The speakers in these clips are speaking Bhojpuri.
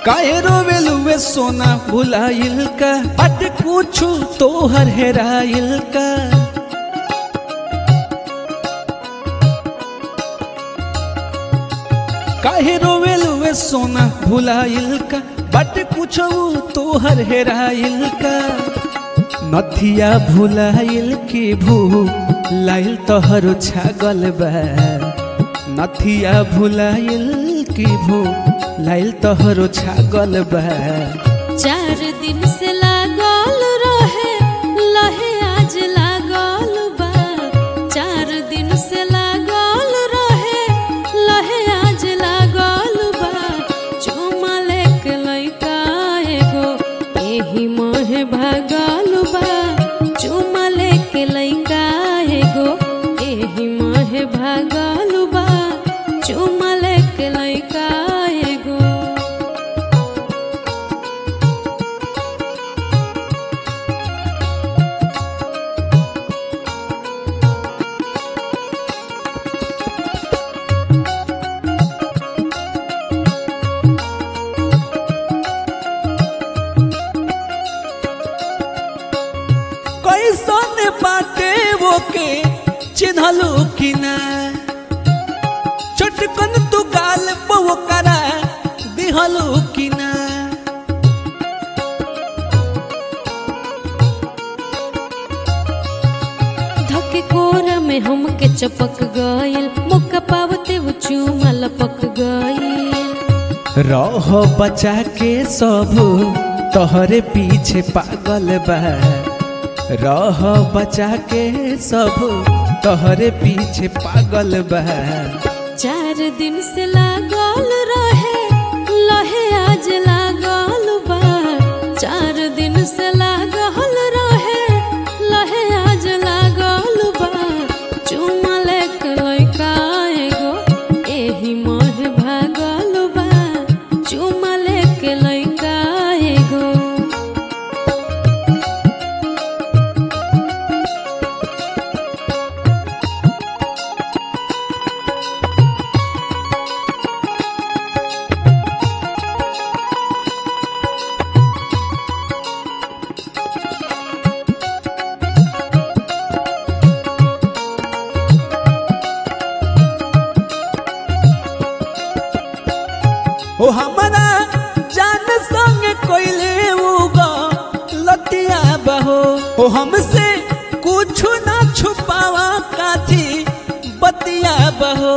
काहे रोवेलुए सोना भुलाइल का बट कुछु तोहर हेराइल का काहे रोवेलुए सोना भुलाइल का बट कुछु तोहर हेराइल का नथिया भुलाइल की भू लाइल तोहरो छागल बा नथिया भुलाइल की भू लाइल तोहरो छागल बा चार दिन से लागल रहे लहे आज लागल बा चार दिन से लागल रहे लहे आज लागल बा चुमा लेके लइका एगो एही मोहे भागल बा चुमा लेके लइका एगो एही मोहे भागल बा चुमा लेके लइका एगो कैसन बाटे वो के चिन्हलू कि ना चटकन तू गाल पो करा दिहलू कि ना धके कोरा में हमके चपक गइल मुक्का पावते वो चूमा लपक गइल रह बचा के सब तोहरे पीछे पागल बा रह बचा के सब तोहरे पीछे पागल बा चार दिन से लागल रहे लहे आज लागल बा चार दिन से लागल रहे लहे आज लागल बा चुमा लेके लइका एगो एही मोह भागल बा चुमा लेके लइका एगो ओ हमरा जान संग कोइले उगा लतिया बहो ओ हमसे कुछ ना छुपावा काजी बतिया बहो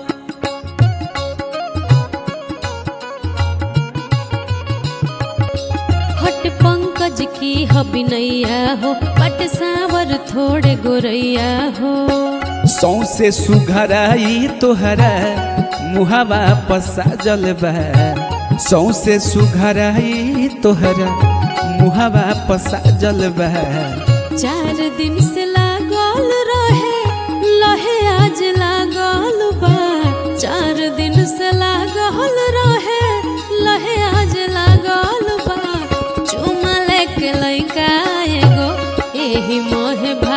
हट पंकज की हबिनैया हो पट सावर थोड़े गोरैया हो सौसे सुघराई तोहरा मुहावा पसा जलबा सौसे सुघराई तोहरा मुहावा पसा जलबा चार दिन से लागल रहे लहे आज लागल बा चार दिन से लागल रहे लहे आज लागल बा चुमा लेके लइका एगो एही मोहे भा